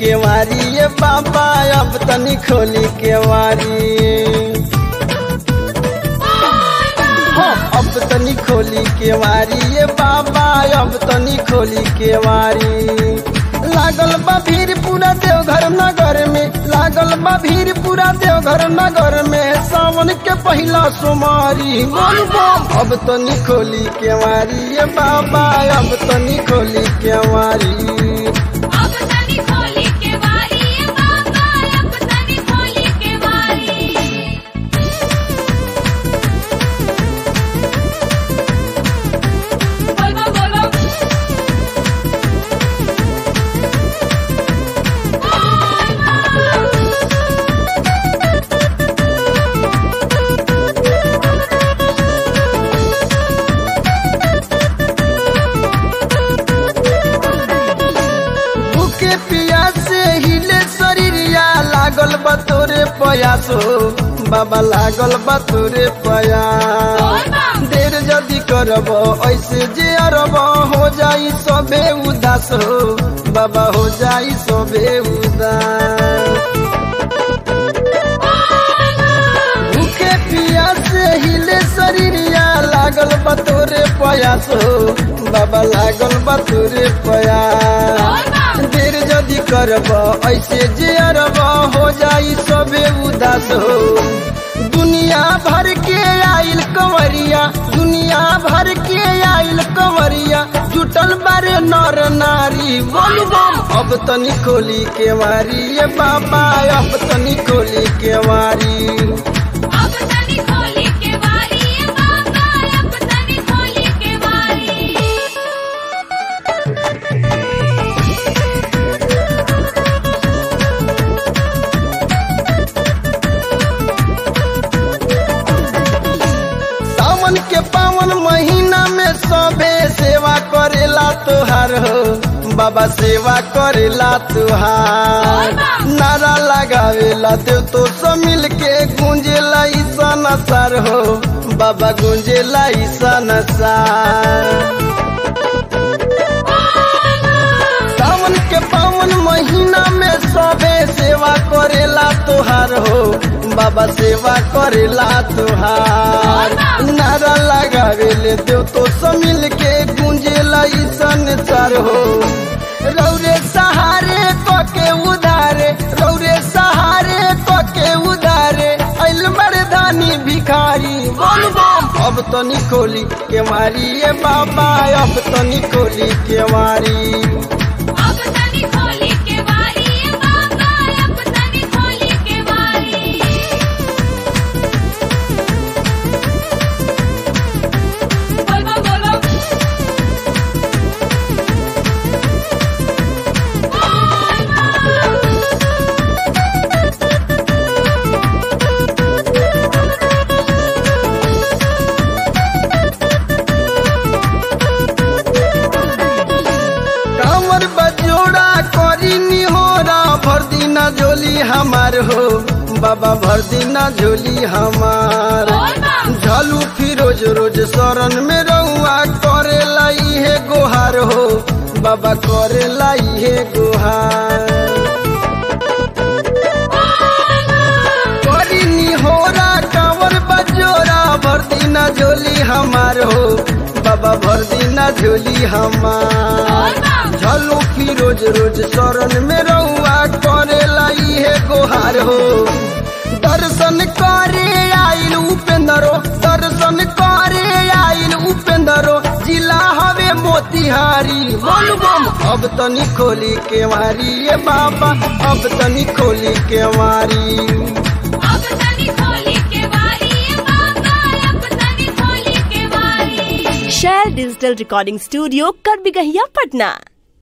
केवारी ये बाबा अब तनी खोली केवारी हाँ, अब तनी खोली केवारी ये बाबा अब तनी खोली केवारी लागल बा भीड़ पूरा देवघर नगर में लागल बा भीड़ पूरा देवघर नगर में सावन के पहला सोमारी बोल बम अब तनी खोली केवारी ये बाबा अब तनी खोली केवारी अब तनी खोली के वारी ये बाबा अब तनी खोली के वारी बोल बम बोल बम भूखे पियासे हिले शरीरिया लागल बा तोरे पयासो बाबा लागल बा तोरे पयास देर जदी करब ऐसे जे अरब हो जाई सबे उदास हो बाबा हो जाई सबे उदास भूखे पियासे हिले शरीरिया लागल बा तोरे पयास हो बाबा लागल बा तोरे पयास देर जदी करब ऐसे जे अरब हो जाई सबे उदास हो दुनिया भर के आइल कंवरिया दुनिया भर के आइल कंवरिया जुटल बारे नर नारी बोल बम अब तनी खोली के मारी ये बाबा अब तनी खोली के मारी अब तनी खोली के वारी ये बाबा अब तनी खोली के वारी सावन के पावन महीना में सबे सेवा करेला तुहार हो बाबा सेवा करेला तुहार नारा लगावेला देव तो सब मिल के गूंजेला ईसन सार हो बाबा गूंजेला ईसन सार सावन के पावन महीना में सबे सेवा करेला तुहार हो बाबा सेवा करेला तुहार नारा लगावेले देव तो सब मिल के गूंजेला ईसन चार हो रौरे सहारे कके उधारे रौरे सहारे कके उधारे अल मर्दानी भिखारी बोल बम अब तनी खोली के मारी ये बाबा अब तनी खोली के मारी अब तनी खोली के वारी ये बाबा अब तनी खोली के वारी बोल बम बोल बम कांवर बजोड़ा करी निहोरा भर दिना झोली हमार हो बाबा भर दिना झोली हमार झलू फिरोज रोज शरण में रहुआ करे लाई है गोहार हो बाबा करे लाई है गोहार करी निहोरा कांवर बजोड़ा भर दिना झोली हमार हो बाबा भर दिना झोली हमार झलो फिरोज रोज शरण में रहुआ करे लाई है गोहार हो दर्शन करे आइल उपेंद्रो दर्शन करे आइल उपेंद्रो जिला हवे मोतिहारी बोल बम अब तनी खोली के मारी ये बाबा अब तनी खोली के मारी अब तनी खोली के वारी ये बाबा अब तनी खोली के वारी शैल डिजिटल रिकॉर्डिंग स्टूडियो कर बिगहिया पटना